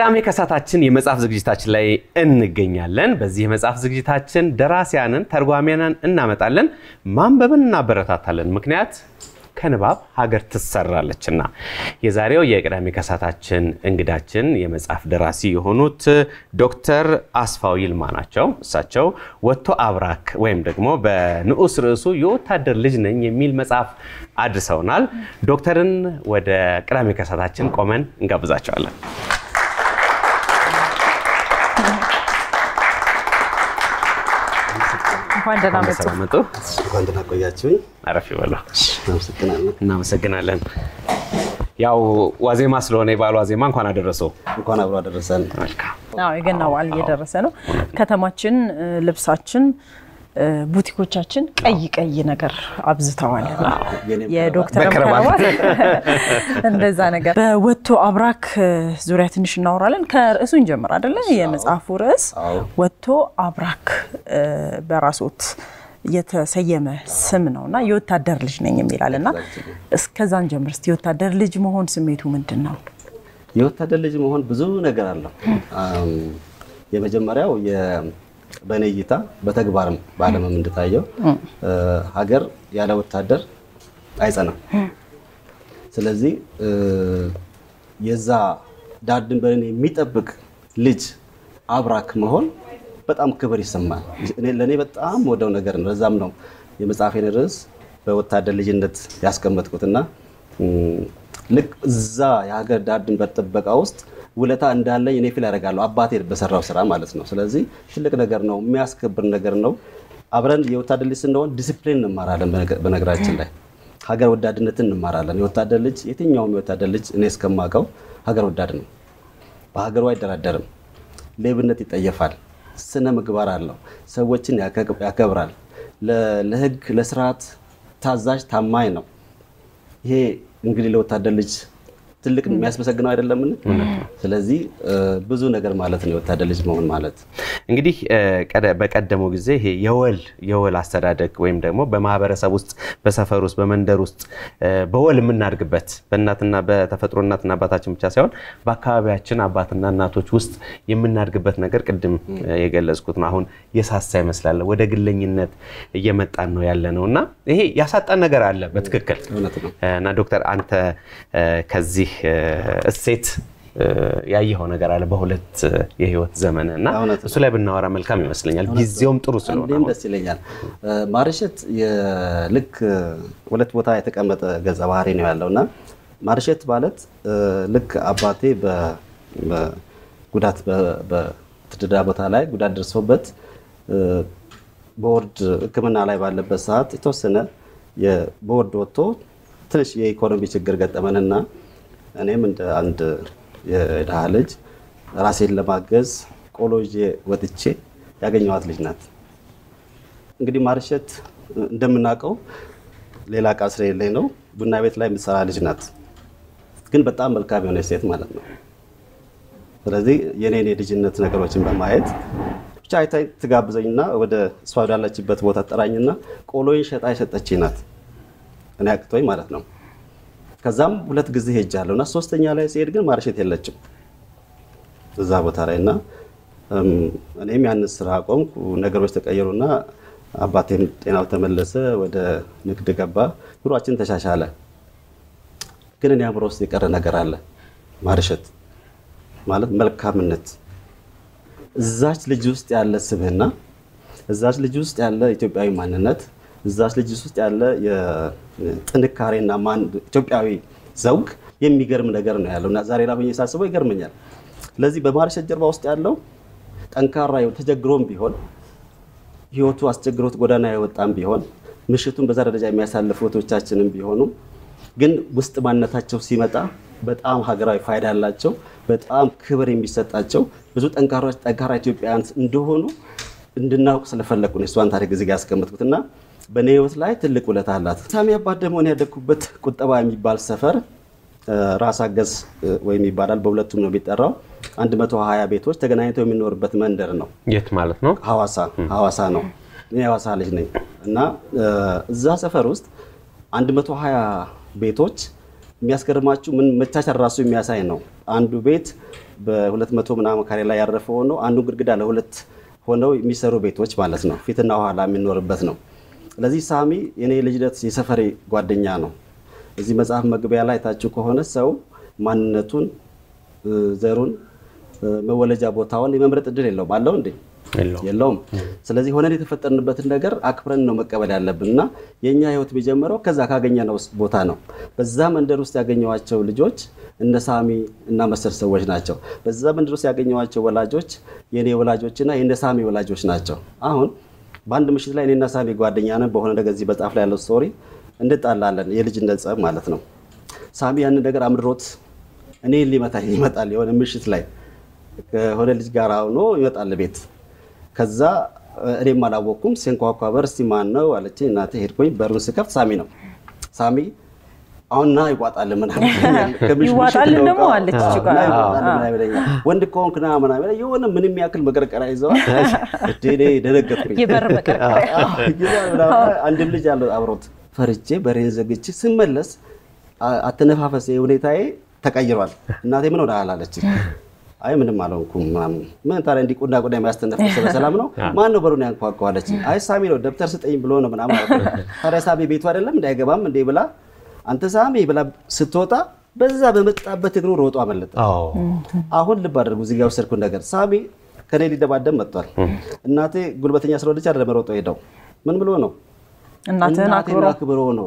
ቅዳሜ ከሳታችን የመጽሐፍ ዝግጅታችን ላይ እንገኛለን። በዚህ የመጽሐፍ ዝግጅታችን ደራሲያንን፣ ተርጓሚያንን እናመጣለን፣ ማንበብን እናበረታታለን። ምክንያት ከንባብ ሀገር ትሰራለችና። የዛሬው የቅዳሜ ከሳታችን እንግዳችን የመጽሐፍ ደራሲ የሆኑት ዶክተር አስፋው ይልማ ናቸው። እሳቸው ወጥቶ አብራክ ወይም ደግሞ በንዑስ ርዕሱ የወታደር ልጅ ነኝ የሚል መጽሐፍ አድርሰውናል። ዶክተርን ወደ ቅዳሜ ከሳታችን ቆመን እንጋብዛቸዋለን። እንኳን ደህና መጡ። ሰላም መጡ። እንኳን ደህና ቆያችሁኝ። አረፍ ይበሉ። አመሰግናለሁ። እናመሰግናለን። ያው ዋዜማ ስለሆነ የበዓሉ ዋዜማ እንኳን አደረሰው። እንኳን አብሮ አደረሰን። መልካም አዎ የገና በዓል እየደረሰ ነው። ከተማችን እ፣ ልብሳችን እ፣ ቡቲኮቻችን ቀይ ቀይ ነገር አብዝተዋል። የኔም የዶክተር በከረባት። ከረባት እንደዛ ነገር በወጥቶ አብራክ እ፣ ዙሪያ ትንሽ እናወራለን። ከርዕሱ እንጀምር አይደለ? የመጽሐፉ ርዕስ አዎ። ወጥቶ አብራክ እ፣ በራስዎት የተሰየመ ስም ነው እና የወታደር ልጅ ነኝ የሚላል እና እስከዛን ጀምር እስኪ የወታደር ልጅ መሆን ስሜቱ ምንድን ነው? የወታደር ልጅ መሆን ብዙ ነገር አለው። አም፣ የመጀመሪያው የ- በእኔ እይታ በተግባርም በዓለምም እንደታየው እ፣ ሀገር ያለ ወታደር አይጸናም። ስለዚህ እ፣ የዛ ዳር ድንበርን የሚጠብቅ ልጅ አብራክ መሆን በጣም ክብር ይሰማል። እኔ ለእኔ በጣም ወደው ነገር ነው። ለዛም ነው የመጽሐፌን ርዕስ በወታደር ልጅነት ያስቀመጥኩትና እም፣ ልክ እዛ የሀገር ዳር ድንበር ጥበቃ ውስጥ ውለታ እንዳለኝ እኔ ፊል ያደርጋለሁ አባቴ በሰራው ስራ ማለት ነው። ስለዚህ ትልቅ ነገር ነው፣ የሚያስከብር ነገር ነው። አብረን የወታደር ልጅ ስንሆን ዲሲፕሊን እንማራለን። በነገ- በነገራችን ላይ ሀገር ወዳድነትን እንማራለን። የወታደር ልጅ የትኛውም የወታደር ልጅ እኔ እስከማውቀው ሀገር ወዳድ ነው። በሀገሩ አይደራደርም። ሌብነት ይጠየፋል። ስነ ምግባር አለው። ሰዎችን ያከ- ያከብራል። ለ- ለህግ ለስርዓት ታዛዥ ታማኝ ነው። ይሄ እንግዲህ ለወታደር ልጅ ትልቅ የሚያስመሰግነው አይደለምን? ስለዚህ እ፣ ብዙ ነገር ማለት ነው የወታደር ልጅ መሆን ማለት። እንግዲህ እ፣ ቀደ- በቀደመው ጊዜ ይሄ የወል የወል አስተዳደግ ወይም ደግሞ በማህበረሰብ ውስጥ በሰፈር ውስጥ በመንደር ውስጥ እ፣ በወል የምናድግበት በእናትና በተፈጥሮ እናትና አባታችን ብቻ ሳይሆን በአካባቢያችን አባትና እናቶች ውስጥ የምናድግበት ነገር ቅድም እ፣ የገለጽኩት ነው። አሁን የሳሳ ይመስላል ወደ ግለኝነት እየመጣን ነው ያለ ነው እና ይሄ ያሳጣን ነገር አለ በትክክል እውነት ነው። እና ዶክተር አንተ እ፣ ከዚህ እ፣ እሴት እ፣ ያየኸው ነገር አለ በሁለት እ፣ የህይወት ዘመን እና እውነት ነው። እሱ ላይ ብናወራ መልካም ይመስለኛል። ጊዜውም ጥሩ ስለሆነ እንዴም አሁን። ደስ ይለኛል። እ፣ ማርሸት ልክ ሁለት ቦታ የተቀመጠ ገጸ ባህሪ ነው ያለው እና ማርሸት ማለት እ፣ ልክ አባቴ በ- በጉዳት በ- በትድዳ ቦታ ላይ ጉዳት ደርሶበት እ፣ ቦርድ ሕክምና ላይ ባለበት ሰዓት የተወሰነ የቦርድ ወጥቶ ትንሽ የኢኮኖሚ ችግር ገጠመንና እኔም እንደ አንድ የድሃ ልጅ ራሴን ለማገዝ ቆሎ ይዤ ወጥቼ ያገኘኋት ልጅ ናት። እንግዲህ ማርሸት እንደምናውቀው ሌላ ዕቃ ስለሌለኝ ነው ቡና ቤት ላይ የምትሰራ ልጅ ናት። ግን በጣም መልካም የሆነች ሴት ማለት ነው። ስለዚህ የኔን የልጅነት ነገሮችን በማየት ብቻ አይታኝ ትጋብዘኝና ወደ እሷ ወዳለችበት ቦታ ጠራኝና ቆሎዬን ሸጣ የሰጠችኝ ናት። እኔ አቅቶኝ ማለት ነው። ከዛም ሁለት ጊዜ ሄጃለሁ እና ሶስተኛ ላይ ሲሄድ ግን ማርሸት የለችም እዛ ቦታ ላይ እና እም፣ እኔም ያንን ስራ አቆምኩ። ነገሮች ተቀየሩና አባቴም ጤናው ተመለሰ፣ ወደ ንግድ ገባ፣ ኑሯችን ተሻሻለ። ግን እኔ አእምሮ ውስጥ የቀረ ነገር አለ። ማርሸት ማለት መልካምነት፣ እዛች ልጅ ውስጥ ያለ ስብህና፣ እዛች ልጅ ውስጥ ያለ ኢትዮጵያዊ ማንነት፣ እዛች ልጅ ውስጥ ያለ የጥንካሬና ማን ኢትዮጵያዊ ዘውግ የሚገርም ነገር ነው ያለው እና ዛሬ ላብኝ ሳስበው ይገርመኛል። ስለዚህ በማርሸት ጀርባ ውስጥ ያለው ጠንካራ ህይወት ተቸግሮም ቢሆን ህይወቱ አስቸግሮት ጎዳና የወጣም ቢሆን ምሽቱን በዛ ደረጃ የሚያሳልፉ እህቶቻችንም ቢሆኑ ግን ውስጥ ማንነታቸው ሲመጣ በጣም ሀገራዊ ፋይዳ ያላቸው በጣም ክብር የሚሰጣቸው ብዙ ጠንካራ ጠንካራ ኢትዮጵያውያን እንደሆኑ እንድናውቅ ስለፈለግኩ ነው እሷን ታሪክ እዚህ ጋር ያስቀመጥኩት እና በእኔ ህይወት ላይ ትልቅ ውለታ አላት። ሳሚ አባት ደግሞ እኔ ያደግኩበት ቁጠባ የሚባል ሰፈር እ፣ ራስ አገዝ እ፣ ወይም ይባላል በሁለቱም ነው የሚጠራው 120 ቤቶች ተገናኝተው የሚኖርበት መንደር ነው። የት ማለት ነው? ሐዋሳ ሐዋሳ ነው። እኔ የሐዋሳ ልጅ ነኝ እና እ፣ እዛ ሰፈር ውስጥ 120 ቤቶች የሚያስገርማችሁ ምን መቻቻል ራሱ የሚያሳይ ነው። አንዱ ቤት በሁለት መቶ ምናምን ካሬ ላይ ያረፈ ሆኖ አንዱ ግድግዳ ለሁለት ሆነው የሚሰሩ ቤቶች ማለት ነው። ፊትና ኋላ የሚኖርበት ነው። ስለዚህ ሳሚ የኔ ልጅነት የሰፈሬ ጓደኛ ነው። እዚህ መጽሐፍ መግቢያ ላይ ታችሁ ከሆነ ሰው ማንነቱን፣ ዘሩን፣ መወለጃ ቦታውን የመምረጥ እድል የለውም። አለው እንዴ? የለውም። ስለዚህ ሆነን የተፈጠርንበትን ነገር አክብረን ነው መቀበል ያለብን እና የእኛ ህይወት የሚጀምረው ከዛ ካገኘነው ቦታ ነው። በዛ መንደር ውስጥ ያገኘዋቸው ልጆች እነ ሳሚ እና መሰል ሰዎች ናቸው። በዛ መንደር ውስጥ ያገኘዋቸው ወላጆች የእኔ ወላጆችና የእነ ሳሚ ወላጆች ናቸው። አሁን በአንድ ምሽት ላይ እኔና ሳሚ ጓደኛ ነን። በሆነ ነገር እዚህ መጽሐፍ ላይ ያለው ስቶሪ እንጣላለን፣ የልጅነት ጸብ ማለት ነው። ሳሚ ያንን ነገር አምድሮት እኔ ሊመታኝ ይመጣል። የሆነ ምሽት ላይ ከሆነ ልጅ ጋር ሆኖ ይመጣል ቤት ከዛ እኔም አላወቅኩም። ሲንኳኳ በር እስቲ ማን ነው አለችኝ። እናቴ ሄድኩኝ። በሩን ስከፍት ሳሚ ነው። ሳሚ አሁን ና ይቋጣል ምናምን ይዋጣልን ደግሞ አለች እች ጋር። ና ይቋጣል ምናምን ይለኛል። ወንድ ከሆንክ ና ምናምን ይለኛል። የሆነ ምንም ያክል መቀርቀሪያ ይዘዋል። እኔ ደነገጥኩኝ። የበር መቀርቀሪያ አንድም ልጅ አለው አብሮት። ፈርቼ በሬን ዘግቼ ስመለስ አተነፋፈሴ ሁኔታዬ ተቀይሯል። እናቴ ምን ሆነሃል አለችኝ። አይ ምንም አልሆንኩም ምናምን። ምን ታዲያ እንዲህ ቁና ቁና የሚያስተነፍስ በሰላም ነው? ማን ነው በሩን ያንኳኳው አለችኝ። አይ ሳሚ ነው ደብተር ስጠኝ ብሎ ነው ምናምን አልኩት። ታዲያ ሳሚ ቤቱ አይደለም እንዳይገባም እንዴ ብላ አንተ ሳሚ ብላ ስትወጣ በዛ በመጣበት እግሩ ሮጦ አመለጠ። አሁን ልብ አድርጉ እዚህ ጋር ወሰድኩት ነገር ሳሚ ከኔ ሊደባደብ መጥቷል። እናቴ ጉልበተኛ ስለሆነች አይደለም ሮጦ ሄደው ምን ብሎ ነው እናትህን እናቴን አክብሮ አክብሮ ነው።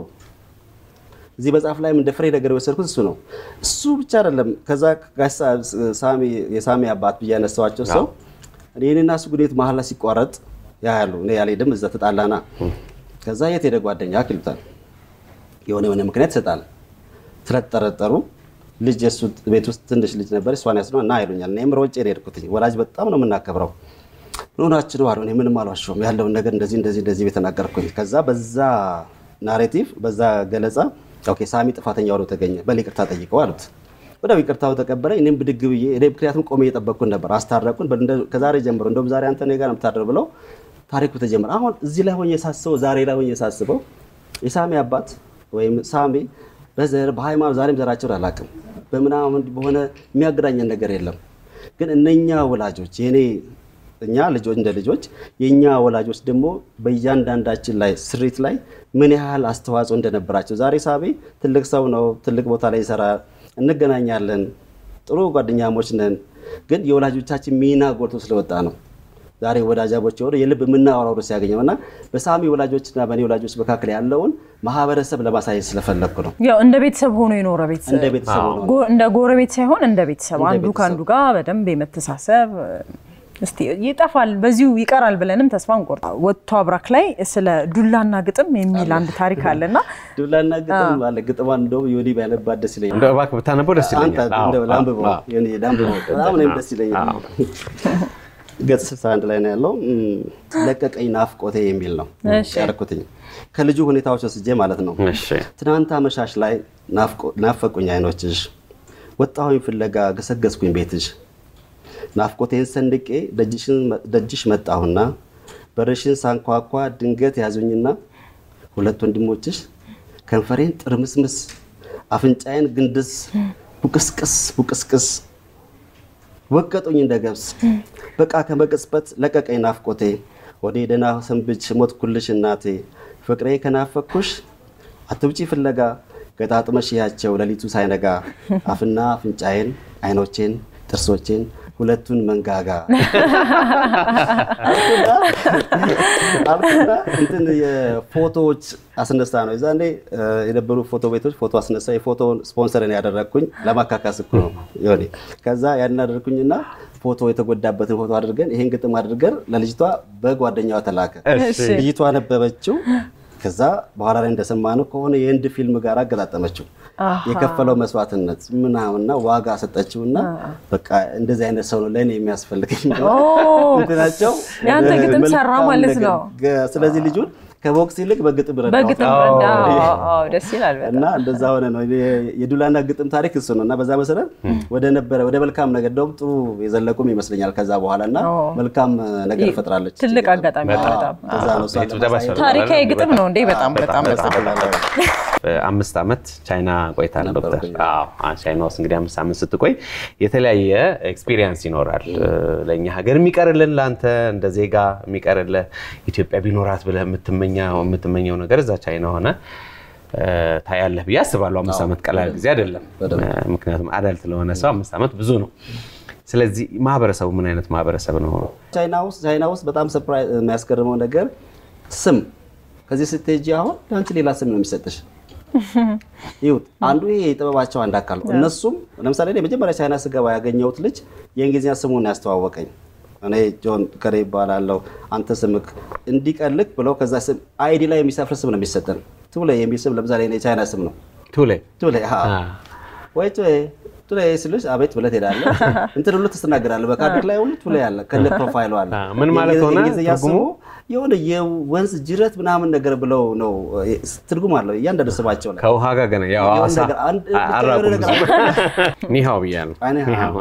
እዚህ መጽሐፍ ላይም እንደ ፍሬ ነገር የወሰድኩት እሱ ነው። እሱ ብቻ አይደለም። ከዛ ጋሽ ሳሚ የሳሚ አባት ብዬ ያነሳዋቸው ሰው እኔና እሱ ግንኙነት መሀል ላይ ሲቋረጥ ያያሉ። እኔ ያልሄድም እዛ ተጣላና ከዛ የት ሄደ ጓደኛ ይሉታል። የሆነ የሆነ ምክንያት ይሰጣል። ስለተጠረጠሩ ልጅ የእሱ ቤት ውስጥ ትንሽ ልጅ ነበር። እሷን ያስነ እና ይሉኛል። እኔም ሮጬ ነው የሄድኩት። ወላጅ በጣም ነው የምናከብረው። ምን ሆናችሁ ነው አሉ። እኔ ምንም አልዋሸሁም። ያለውን ነገር እንደዚህ እንደዚህ እንደዚህ ቤት ተናገርኩኝ። ከዛ በዛ ናሬቲቭ በዛ ገለጻ ኦኬ ሳሚ ጥፋተኛ ሆኖ ተገኘ፣ በል ይቅርታ ጠይቀው አሉት። ወዲያው ይቅርታው ተቀበለኝ። እኔም ብድግ ብዬ እኔ ምክንያቱም ቆሜ እየጠበቅኩን ነበር። አስታረቁን። በል እንደ- ከዛሬ ጀምሮ እንደውም ዛሬ አንተ እኔ ጋር ነው የምታድረው ብለው ታሪኩ ተጀመረ። አሁን እዚህ ላይ ሆኜ ሳስበው ዛሬ ላይ ሆኜ ሳስበው የሳሚ አባት ወይም ሳሚ በዘር በሃይማኖት ዛሬም ዘራቸውን አላውቅም፣ በምናምን በሆነ የሚያገናኘን ነገር የለም። ግን እነኛ ወላጆች የኔ እኛ ልጆች እንደ ልጆች የእኛ ወላጆች ደግሞ በእያንዳንዳችን ላይ ስሪት ላይ ምን ያህል አስተዋጽኦ እንደነበራቸው ዛሬ ሳቢ ትልቅ ሰው ነው፣ ትልቅ ቦታ ላይ ይሰራል፣ እንገናኛለን፣ ጥሩ ጓደኛሞች ነን። ግን የወላጆቻችን ሚና ጎልቶ ስለወጣ ነው ዛሬ ወዳጃቦች የሆነ የልብ የምናወራው ርዕስ ያገኘው እና በሳሚ ወላጆችና በእኔ ወላጆች መካከል ያለውን ማህበረሰብ ለማሳየት ስለፈለግኩ ነው። ያው እንደ ቤተሰብ ሆኖ የኖረ ቤተሰብ እንደ ቤተሰብ ሆኖ ነው። ጎ- እንደ ጎረቤት ሳይሆን እንደ ቤተሰብ እንደ አንዱ ቤተሰብ። ከአንዱ ጋር በደንብ የመተሳሰብ እስቲ ይጠፋል በዚሁ ይቀራል ብለንም ተስፋ እንቆርጥ። ወጥቶ አብራክ ላይ ስለ ዱላና ግጥም የሚል አንድ ታሪክ አለና ዱላና ግጥም አለ። ግጥሟን እንደውም ዮኒ ቢያነባት ደስ ይለኛል። እንደው እባክህ ብታነበው ደስ አንተ ይለኛል። አዎ፣ እንደው ላንብበው፣ አዎ። ዮኒ ላንብበው። በጣም እኔም ደስ ይለኛል። ገጽ 61 ላይ ነው ያለው። እም፣ ለቀቀኝ ናፍቆቴ የሚል ነው እሺ። ያደረኩትኝ ከልጁ ሁኔታዎች ወስጄ ማለት ነው። እሺ ትናንት አመሻሽ ላይ ናፍቆ- ናፈቁኝ አይኖችሽ፣ ወጣሁኝ ፍለጋ ገሰገስኩኝ ቤትሽ፣ ናፍቆቴን ሰንድቄ ደጅሽን- ደጅሽ መጣሁና በርሽን ሳንኳኳ ድንገት ያዙኝና ሁለት ወንድሞችሽ ከንፈሬን ጥርምስምስ አፍንጫዬን ግንድስ ቡቅስቅስ ቡቅስቅስ ወቀጡኝ እንደ ገብስ በቃ ከመቅጽበት ለቀቀኝ ናፍቆቴ ወደ ደህና ሰንብች ሞትኩልሽ እናቴ ፍቅሬ ከናፈኩሽ አትውጪ ፍለጋ ገጣጥመሽ ያቸው ሌሊቱ ሳይነጋ አፍና አፍንጫዬን አይኖቼን ጥርሶቼን ሁለቱን መንጋጋ አልኩና እንትን የፎቶዎች አስነሳ ነው የዛኔ እ፣ የነበሩ ፎቶ ቤቶች ፎቶ አስነሳ የፎቶውን ስፖንሰርን ያደረግኩኝ ለማካካስ እኮ ነው የሆነ ከዛ ያንን አደረግኩኝና ፎቶ የተጎዳበትን ፎቶ አድርገን ይሄን ግጥም አድርገን ለልጅቷ በጓደኛዋ ተላከ እሺ። ልጅቷ ነበበችው ከዛ በኋላ ላይ እንደሰማነው ከሆነ የህንድ ፊልም ጋር አገጣጠመችው የከፈለው መስዋዕትነት ምናምንና ዋጋ ሰጠችውና በቃ እንደዚህ አይነት ሰው ነው ለእኔ የሚያስፈልገኝ ኦ፣ እንትናቸው ያንተ ግጥም ሰራ መልካም ማለት ነገር። ነው። ገ- ስለዚህ ልጁን ከቦክስ ይልቅ በግጥም ረዳሁት። በግጥም ረዳ። አዎ፣ አዎ፣ ደስ ይላል በጣም። እና እንደዛ ሆነ ነው። እኔ የዱላና ግጥም ታሪክ እሱ ነው። እና በዛ መሰረት ወደ ነበረ ወደ መልካም ነገር እንደውም ጥሩ የዘለቁም ይመስለኛል ከዛ በኋላ እና ኦ። መልካም ነገር ፈጥራለች። ትልቅ አጋጣሚ ነው በጣም። ከዛ ነው እሷን የጭብጨባ ለማሳየት ያስፈልጋል። ታሪካዊ ግጥም ነው እንዴ? በጣም በጣም አምስት ዓመት ቻይና ቆይታ ዶክተር። ነበርኩኝ። አዎ አ- ቻይና ውስጥ እንግዲህ አምስት ዓመት ስትቆይ የተለያየ ኤክስፒሪየንስ ይኖራል። ለእኛ ሀገር የሚቀርልን ለአንተ እንደ ዜጋ የሚቀርልህ ኢትዮጵያ ቢኖራት ብለህ የምትመኘው የምትመኘው ነገር እዛ ቻይና ሆነ እ፣ ታያለህ ብዬ አስባለሁ። አምስት ዓመት ቀላል ጊዜ አይደለም። በደንብ። እ፣ ምክንያቱም አዳልት ለሆነ ሰው አምስት ዓመት ብዙ ነው። ስለዚህ ማህበረሰቡ ምን አይነት ማህበረሰብ ነው? ቻይና ውስጥ ቻይና ውስጥ በጣም ሰርፕራይዝ የሚያስገርመው ነገር ስም ከዚህ ስትሄጂ አሁን ለአንቺ ሌላ ስም ነው የሚሰጥሽ። ይሁት አንዱ ይሄ የጥበባቸው አንድ አካል ነው። እነሱም ለምሳሌ እኔ መጀመሪያ ቻይና ስገባ ያገኘሁት ልጅ የእንግሊዝኛ ስሙን ያስተዋወቀኝ እኔ ጆን ከሬ ይባላለው አንተ ስምክ እንዲቀልክ ብለው ከዛ ስም አይዲ ላይ የሚሰፍር ስም ነው የሚሰጠን። ቱሌ የሚል ስም ለምሳሌ እኔ የቻይና ስም ነው ቱሌ ቱሌ ሀ አ፣ ወይ ቱሌ ቱሌ ስልሽ አቤት ብለህ ትሄዳለህ። እንትን ሁሉ ትስተናገዳለህ። በካርድክ ላይ ሁሉ ቱሌ አለ ከነ ፕሮፋይሉ አለ። አ፣ ምን ማለት ሆነ የእንግሊዝኛ ትርጉሙ? ስሙ የሆነ የወንዝ ጅረት ምናምን ነገር ብለው ነው ትርጉም አለው እያንዳንዱ ስማቸው ላይ ከውሃ ጋር ገና ያው የሆነ አዋሳ ነገር አንድ- አ- ብቻ አራቁም የሆነ ነገር ኒሃው ብያለሁ። አይ፣ ኒሃው። ኒሃው።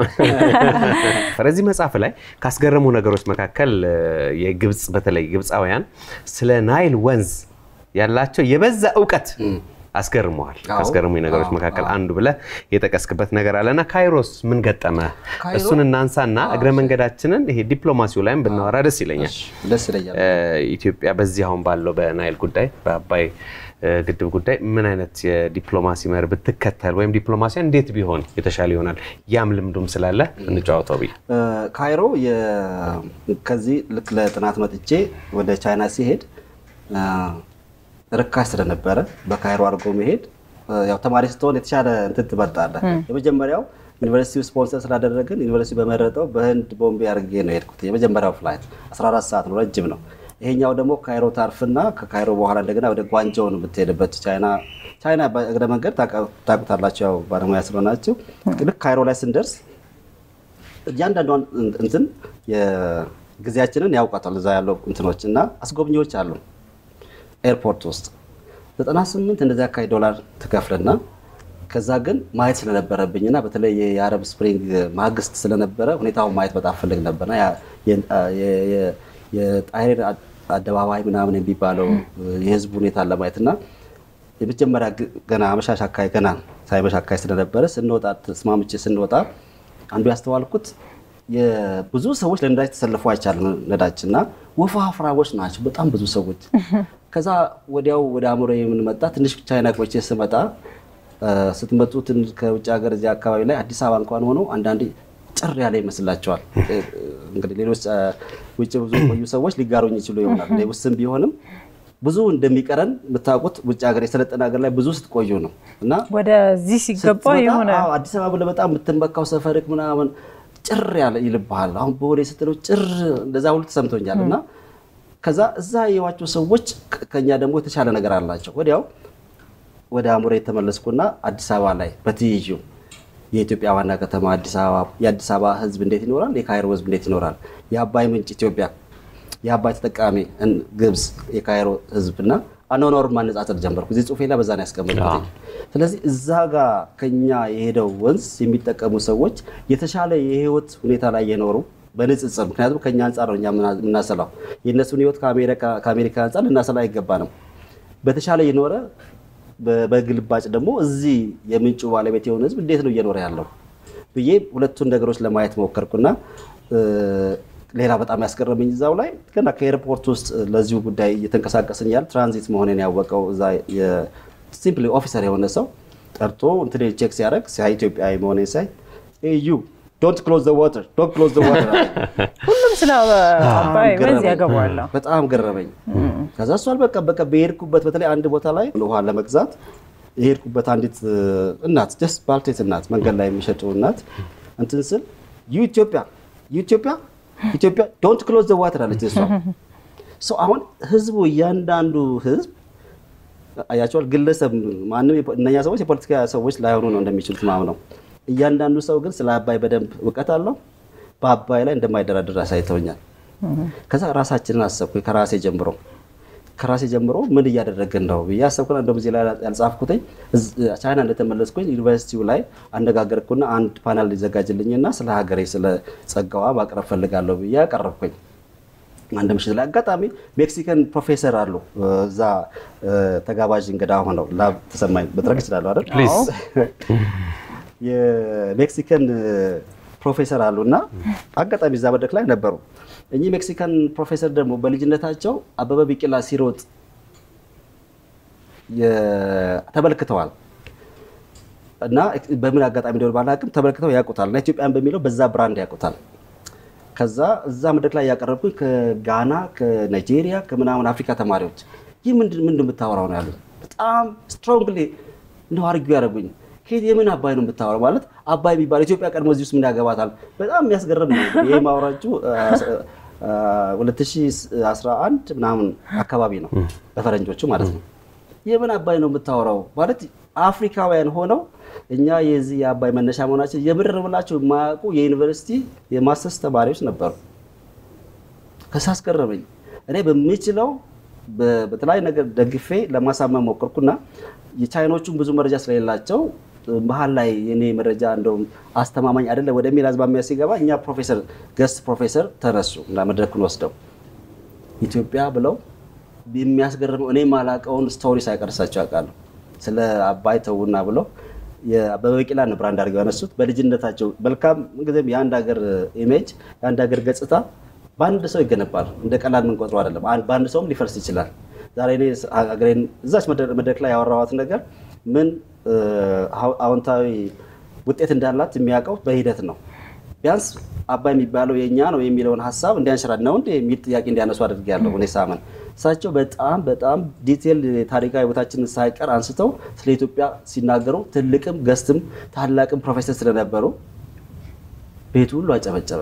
በዚህ መጽሐፍ ላይ ካስገረሙ ነገሮች መካከል እ፣ የግብፅ በተለይ ግብፃውያን ስለ ናይል ወንዝ ያላቸው የበዛ እውቀት አስገርመዋል። አዎ። ካስገረሙ ነገሮች አዎ፣ መካከል አንዱ ብለህ የጠቀስክበት ነገር አለና ካይሮስ ምን ገጠመ? ካይሮ- እሱን እናንሳና እግረ መንገዳችንን ይሄ ዲፕሎማሲው ላይም ብናወራ ደስ ይለኛል። ደስ ይለኛል። እ፣ ኢትዮጵያ በዚህ አሁን ባለው በናይል ጉዳይ በአባይ እ፣ ግድብ ጉዳይ ምን አይነት የዲፕሎማሲ መር ብትከተል ወይም ዲፕሎማሲያ እንዴት ቢሆን የተሻለ ይሆናል? ያም ልምዱም ስላለ እንጫወተው ብዬ እ፣ ካይሮ የ- ከዚህ ልክ ለጥናት መጥቼ ወደ ቻይና ሲሄድ እ፣ ርካሽ ስለነበረ በካይሮ አድርጎ መሄድ እ፣ ያው ተማሪ ስትሆን የተሻለ እንትን ትመርጣለህ። የመጀመሪያው ዩኒቨርሲቲው ስፖንሰር ስላደረግን ዩኒቨርሲቲ በመረጠው በህንድ ቦምቤ አድርጌ ነው የሄድኩት። የመጀመሪያው ፍላይት 14 ሰዓት ነው፣ ረጅም ነው። ይሄኛው ደግሞ ካይሮ ታርፍና ከካይሮ በኋላ እንደገና ወደ ጓንጆው ነው የምትሄድበት። ቻይና ቻይና በእግረ መንገድ ታውቃ- ታውቁታላችሁ፣ ያው ባለሙያ ስለሆናችሁ። ልክ ካይሮ ላይ ስንደርስ እያንዳንዷን እንትን የጊዜያችንን ያውቃታል እዛ ያለው እንትኖች እና አስጎብኚዎች አሉ ኤርፖርት ውስጥ 98 እንደዚህ አካባቢ ዶላር ትከፍልና ከዛ ግን ማየት ስለነበረብኝና በተለይ የአረብ ስፕሪንግ ማግስት ስለነበረ ሁኔታውን ማየት በጣም ፈልግ ነበርና ያ- የ- የ- የ- የጣይሬር አደባባይ ምናምን የሚባለው የህዝቡ ሁኔታ ለማየት እና የመጀመሪያ ግ- ገና አመሻሽ አካባቢ ገና ሳይመሽ አካባቢ ስለነበረ ስንወጣ ተስማምቼ ስንወጣ አንዱ ያስተዋልኩት የብዙ ሰዎች ለነዳጅ ተሰልፎ አይቻልም። ነዳጅ እና ወፋፍራሞች ናቸው በጣም ብዙ ሰዎች። ከዛ ወዲያው ወደ አእምሮ የምንመጣ ትንሽ ቻይና ቆይቼ ስመጣ እ፣ ስትመጡ ትንሽ ከውጭ ሀገር እዚህ አካባቢ ላይ አዲስ አበባ እንኳን ሆኖ አንዳንዴ ጭር ያለ ይመስላቸዋል። እ፣ እንግዲህ ሌሎች እ፣ ውጭ ብዙ የቆዩ ሰዎች ሊጋሩኝ ይችሉ ይሆናል። እኔ ውስን ቢሆንም ብዙ እንደሚቀረን የምታውቁት ውጭ ሀገር የሰለጠነ ሀገር ላይ ብዙ ስትቆዩ ነው እና ወደዚህ ሲገባ ስትመጣ፣ የሆነ አዎ፣ አዲስ አበባ ብለህ በጣም የምትመካው ሰፈርክ ምናምን ጭር ያለ ይልብሃል። አሁን በወሬ ስትለው ጭር እንደዛ ሁሉ ተሰምቶኛል። እና ከዛ እዛ የዋቸው ሰዎች ከ- ከኛ ደግሞ የተሻለ ነገር አላቸው። ወዲያው ወደ አእምሮ የተመለስኩና አዲስ አበባ ላይ በትይዩ የኢትዮጵያ ዋና ከተማ አዲስ አበባ የአዲስ አበባ ሕዝብ እንዴት ይኖራል? የካይሮ ሕዝብ እንዴት ይኖራል? የአባይ ምንጭ ኢትዮጵያ፣ የአባይ ተጠቃሚ እን- ግብፅ፣ የካይሮ ሕዝብ እና አኗኗሩን ማነጻጸር ጀመርኩ። እዚህ ጽሁፌ ላይ በዛ ነው ያስቀመጥኩት። ስለዚህ እዛ ጋር ከኛ የሄደው ወንዝ የሚጠቀሙ ሰዎች የተሻለ የህይወት ሁኔታ ላይ የኖሩ በንጽጽር ምክንያቱም ከኛ አንጻር ነው እኛ ምና- የምናሰላው የእነሱን ህይወት ከአሜሪካ- ከአሜሪካ አንጻር ልናሰላ አይገባንም። በተሻለ የኖረ በ- በግልባጭ ደግሞ እዚህ የምንጩ ባለቤት የሆነ ህዝብ እንዴት ነው እየኖረ ያለው ብዬ ሁለቱን ነገሮች ለማየት ሞከርኩና እ፣ ሌላ በጣም ያስገረመኝ እዛው ላይ ገና ከኤርፖርት ውስጥ ለዚሁ ጉዳይ እየተንቀሳቀስን ያል ትራንዚት መሆኔን ያወቀው እዛ ሲምፕሊ ኦፊሰር የሆነ ሰው ጠርቶ እንትን ቼክ ሲያደርግ ሲያይ ኢትዮጵያዊ መሆኔን ሳይ ዩ ዶንት ክሎዝ ዘ ዋተር ዶንት ክሎዝ ዘ ዋተር ሁሉም ስለ አባይ ወንዝ ገረመኝ። ያገባዋል። በጣም ገረመኝ። ከዛ እሱ አልበቃ በቃ በሄድኩበት በተለይ አንድ ቦታ ላይ ውሃ ለመግዛት የሄድኩበት አንዲት እ፣ እናት ጀስት ባልቴት እናት መንገድ ላይ የሚሸጡ እናት እንትን ስል ዩ ኢትዮጵያ ዩ ኢትዮጵያ ኢትዮጵያ ዶንት ክሎዝ ዘ ዋተር አለች እሷ። ሰው አሁን ህዝቡ እያንዳንዱ ህዝብ አያቸዋል ግለሰብ ማንም የፖ- እነኛ ሰዎች የፖለቲካ ሰዎች ላይሆኑ ነው እንደሚችሉት ማምነው። እያንዳንዱ ሰው ግን ስለ አባይ በደንብ እውቀት አለው። በአባይ ላይ እንደማይደራደር አሳይተውኛል። ከዛ ራሳችንን አሰብኩ ከራሴ ጀምሮ ከራሴ ጀምሮ ምን እያደረግን ነው ብዬ አሰብኩና እንደውም እዚህ ላይ ያልጻፍኩትኝ ቻይና እንደተመለስኩኝ ዩኒቨርሲቲው ላይ አነጋገርኩና አንድ ፓናል ሊዘጋጅልኝና ስለ ሀገሬ ስለ ጸጋዋ ማቅረብ ፈልጋለሁ ብዬ አቀረብኩኝ። አንድ ምሽት ላይ አጋጣሚ ሜክሲካን ፕሮፌሰር አሉ እዛ ተጋባዥ እንግዳ ሆነው ላብ ተሰማኝ መጥረግ ይችላሉ አይደል? የሜክሲካን ፕሮፌሰር አሉ እና አጋጣሚ እዛ መድረክ ላይ ነበሩ። እኚህ ሜክሲካን ፕሮፌሰር ደግሞ በልጅነታቸው አበበ ቢቂላ ሲሮጥ ተመልክተዋል እና በምን አጋጣሚ እንደሆነ ባላውቅም ተመልክተው ያውቁታል እና ኢትዮጵያን በሚለው በዛ ብራንድ ያውቁታል። ከዛ እዛ መድረክ ላይ ያቀረብኩኝ ከጋና ከናይጄሪያ ከምናምን አፍሪካ ተማሪዎች ይህ ምንድን ምን የምታወራው ነው ያሉት። በጣም ስትሮንግሊ ነው አርጊ ያደረጉኝ። ከየት የምን አባይ ነው የምታወራው? ማለት አባይ የሚባል ኢትዮጵያ ቀድሞ እዚህ ውስጥ ምን ያገባታል? በጣም የሚያስገርም ነው። ይህ ማውራችሁ 2011 ምናምን አካባቢ ነው በፈረንጆቹ ማለት ነው። የምን አባይ ነው የምታወራው? ማለት አፍሪካውያን ሆነው እኛ የዚህ የአባይ መነሻ መሆናችን የምር ብላቸው የማያውቁ የዩኒቨርሲቲ የማስተርስ ተማሪዎች ነበሩ። ከዛ አስገረመኝ። እኔ በምችለው በተለያዩ ነገር ደግፌ ለማሳመን ሞከርኩና የቻይኖቹን ብዙ መረጃ ስለሌላቸው መሀል ላይ የኔ መረጃ እንደውም አስተማማኝ አይደለም ወደሚል አዝማሚያ ሲገባ እኛ ፕሮፌሰር ገስት ፕሮፌሰር ተነሱ እና መድረኩን ወስደው ኢትዮጵያ ብለው የሚያስገርመው እኔ ማላቀውን ስቶሪ ሳይቀርሳቸው ያውቃሉ። ስለ አባይ ተውና ብለው የአበበ ቢቂላን ብራንድ አድርገው ያነሱት በልጅነታቸው መልካም ጊዜም የአንድ ሀገር ኢሜጅ የአንድ ሀገር ገጽታ በአንድ ሰው ይገነባል። እንደ ቀላል የምንቆጥረው አይደለም። በአንድ ሰውም ሊፈርስ ይችላል። ዛሬ እኔ ሀገሬን እዛች መድረክ ላይ ያወራኋት ነገር ምን አዎንታዊ ውጤት እንዳላት የሚያውቀው በሂደት ነው። ቢያንስ አባይ የሚባለው የእኛ ነው የሚለውን ሀሳብ እንዲያንሸራድ ነው እንደ የሚል ጥያቄ እንዲያነሱ አድርጌያለሁ። እኔ ሳመን እሳቸው በጣም በጣም ዲቴል ታሪካዊ ቦታችንን ሳይቀር አንስተው ስለ ኢትዮጵያ ሲናገሩ ትልቅም ገስትም ታላቅም ፕሮፌሰር ስለነበሩ ቤቱ ሁሉ አጨበጨበ።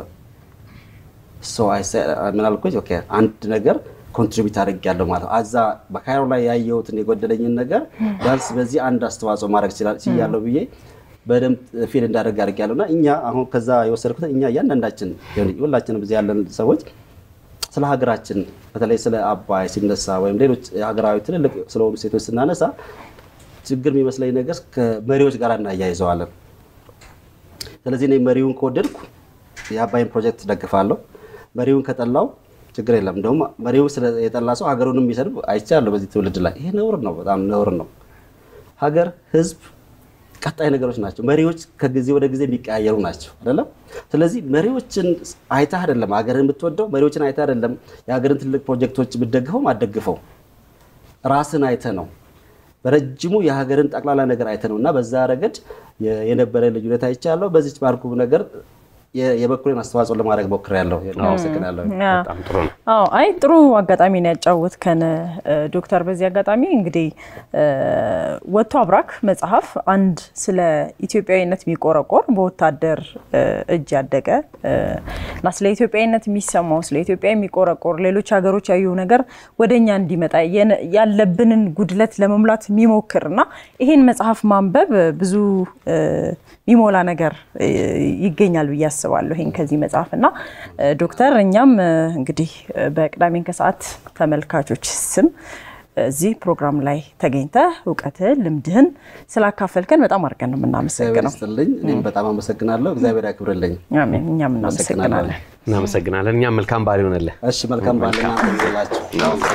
ምን አልኩኝ? አንድ ነገር ኮንትሪቢዩት አድርጌያለሁ ማለት ነው። አዛ በካይሮ ላይ ያየሁትን የጎደለኝን ነገር ቢያንስ በዚህ አንድ አስተዋጽኦ ማድረግ ችያለሁ ብዬ በደንብ ፊል እንዳደረግ አድርጌያለሁ እና እኛ አሁን ከዛ የወሰድኩት እኛ እያንዳንዳችን ሁላችንም እዚህ ያለን ሰዎች ስለ ሀገራችን በተለይ ስለ አባይ ሲነሳ ወይም ሌሎች ሀገራዊ ትልልቅ ስለሆኑ ሴቶች ስናነሳ ችግር የሚመስለኝ ነገር ከመሪዎች ጋር እናያይዘዋለን። ስለዚህ እኔ መሪውን ከወደድኩ የአባይን ፕሮጀክት ደግፋለሁ። መሪውን ከጠላው ችግር የለም። እንደውም መሪው የጠላ ሰው ሀገሩንም የሚሰድብ አይቻለሁ በዚህ ትውልድ ላይ። ይሄ ነውር ነው፣ በጣም ነውር ነው። ሀገር፣ ህዝብ ቀጣይ ነገሮች ናቸው። መሪዎች ከጊዜ ወደ ጊዜ የሚቀያየሩ ናቸው አይደለም። ስለዚህ መሪዎችን አይተህ አይደለም ሀገርን የምትወደው፣ መሪዎችን አይተህ አይደለም የሀገርን ትልቅ ፕሮጀክቶች የምትደግፈው አትደግፈው፣ ራስን አይተህ ነው። በረጅሙ የሀገርን ጠቅላላ ነገር አይተህ ነው እና በዛ ረገድ የነበረ ልዩነት አይቻለሁ። በዚች ባልኩ ነገር የበኩሌን አስተዋጽኦ ለማድረግ ሞክሬያለሁ። አመሰግናለሁ። በጣም ጥሩ ነው። አዎ አይ ጥሩ አጋጣሚ ነው ያጫወትከን ዶክተር። በዚህ አጋጣሚ እንግዲህ ወጥቶ አብራክ መጽሐፍ አንድ ስለ ኢትዮጵያዊነት የሚቆረቆር በወታደር እጅ ያደገ እና ስለ ኢትዮጵያዊነት የሚሰማው ስለ ኢትዮጵያ የሚቆረቆር ሌሎች ሀገሮች ያዩ ነገር ወደኛ እንዲመጣ ያለብንን ጉድለት ለመሙላት የሚሞክር እና ይሄን መጽሐፍ ማንበብ ብዙ የሚሞላ ነገር ይገኛል ብዬ አስባለሁ። ይሄን ከዚህ መጽሐፍ እና ዶክተር እኛም እንግዲህ በቅዳሜን ከሰዓት ተመልካቾች ስም እዚህ ፕሮግራም ላይ ተገኝተህ እውቀትህን ልምድህን ስላካፈልከን በጣም አድርገን ነው የምናመሰግነው። ስጥልኝ እኔም በጣም አመሰግናለሁ። እግዚአብሔር ያክብርልኝ። አሜን። እኛም እናመሰግናለን። እናመሰግናለን። እኛም መልካም በዓል ይሆንልህ። እሺ፣ መልካም በዓል እናንተ ይላችሁ።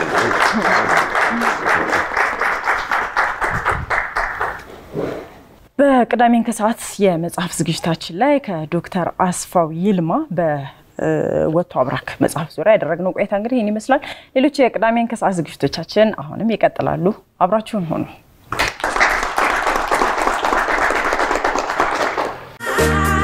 በቅዳሜን ከሰዓት የመጽሐፍ ዝግጅታችን ላይ ከዶክተር አስፋው ይልማ በወጥቶ አብራክ መጽሐፍ ዙሪያ ያደረግነው ቆይታ እንግዲህ ይህን ይመስላል። ሌሎች የቅዳሜን ከሰዓት ዝግጅቶቻችን አሁንም ይቀጥላሉ። አብራችሁን ሆኑ።